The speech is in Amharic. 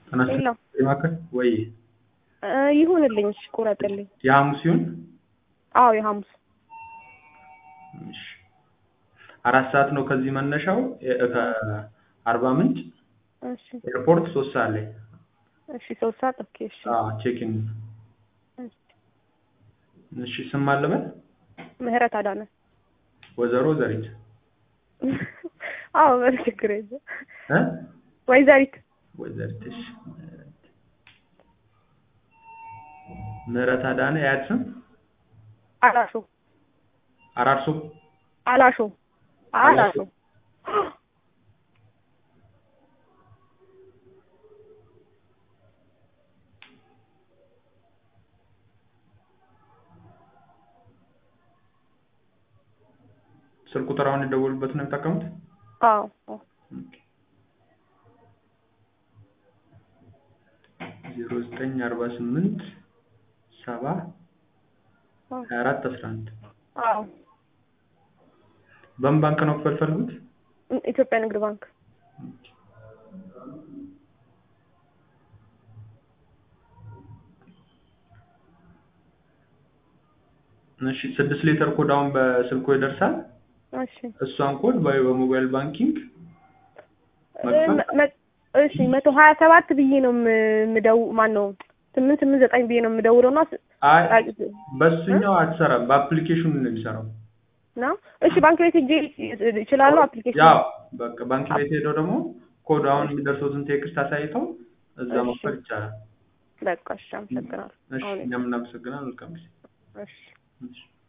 የለው ማከል ወይ ይሁንልኝ። እሺ ቁረጥልኝ። የሐሙስ ይሁን። አዎ የሐሙስ እሺ አራት ሰዓት ነው ከዚህ መነሻው እ- ከአርባ ምንጭ እሺ ኤርፖርት ሶስት ሰዓት ላይ እሺ ሶስት ሰዓት ኦኬ። እሺ ቼኪን። እሺ። እሺ ስም አለበት ምህረት አዳነ ወይዘሮ ዘሪት አዎ ምን ችግር የለም። እ ወይዘሪት ወይዘሪት እሺ ምህረት አዳነ የአያት ስም አላሾ አራርሶ አላሾ አላሾ ስልክ ቁጥር አሁን የደወሉበት ነው የሚጠቀሙት? አዎ አዎ። ዜሮ ዘጠኝ አርባ ስምንት ሰባ ሀያ አራት አስራ አንድ አዎ በምን ባንክ ነው ክፈል ፈልጉት? ኢትዮጵያ ንግድ ባንክ እሺ ስድስት ሊትር ኮድ አሁን በስልኮ ይደርሳል። እሺ እሷን ኮድ በ- በሞባይል ባንኪንግ መክፈል መ- መ- እሺ መቶ ሀያ ሰባት ብዬ ነው የም- የምደው ማን ነው ስምንት ስምንት ዘጠኝ ብዬ ነው የምደውለው እና ስ- አይ አ- በሱኛው አትሰራም። በአፕሊኬሽኑ ነው የሚሰራው። ነው እሺ ባንክ ቤት ሄጄ ይችላሉ አፕሊኬሽን ያው በቃ ባንክ ቤት ሄደው ደግሞ ኮድ አሁን የሚደርሰውትን ቴክስት አሳይተው እዛ እሺ። መክፈል ይቻላል። በቃ እሺ አመሰግናለሁ እሺ አሁን እኛም እናመሰግናለን። መልካም ጊዜ። እሺ እሺ